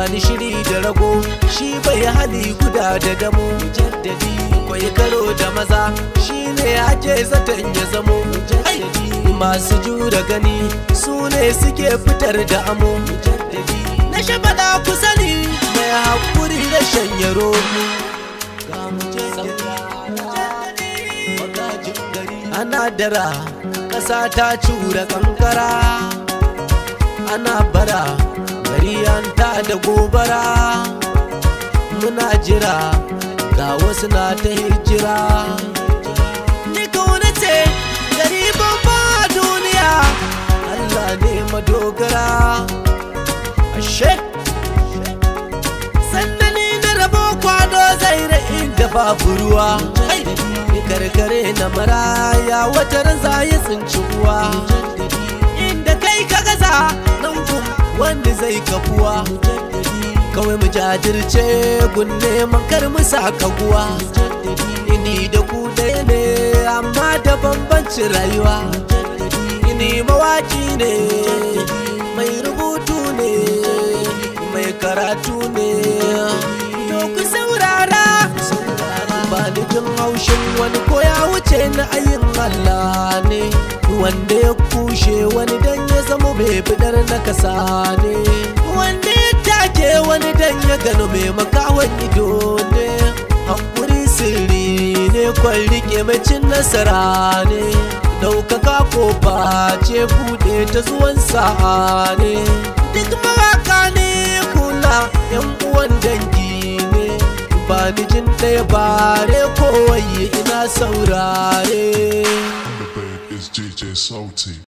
bani shiri da rago shi bai hali guda da damo mujaddadi kwai karo da maza shi ne ake zaton ya zamo mujaddadi masu jura gani su ne suke fitar da amo mujaddadi na shafaɗa ku sani mai haƙuri da shanye romu ga mujaddadi ana dara ƙasa ta cura kankara ana bara gari an ta da gobara muna jira ga wasu na ta hijira ni kauna ce gari babba a duniya Allah ne madogara ashe sannani na rabo kwado zai da inda babu ruwa karkare na maraya wata raza ya tsinci ruwa inda kai ka gaza nan gun wanda zai kafuwa kawai mu jajirce gun neman kar mu saka guwa ini da ku ɗaya ne amma da bambancin rayuwa ini mawaki ne mai rubutu ne mai karatu ne to ku saurara ba ni jin haushin wani ko ya wuce na ayin Allah ne wanda ya kushe wani dan ya zama bai fidar na kasa ne wanda ya take wani dan ya gano mai makawan ido ne hakuri sirri ne kwan rike mai cin nasara ne daukaka ko ce bude ta zuwan sa'a ne duk mawaka ne kula yan uwan dangi ne ba ni jin ɗaya bare kowai ina saurare The bed is JJ Salty.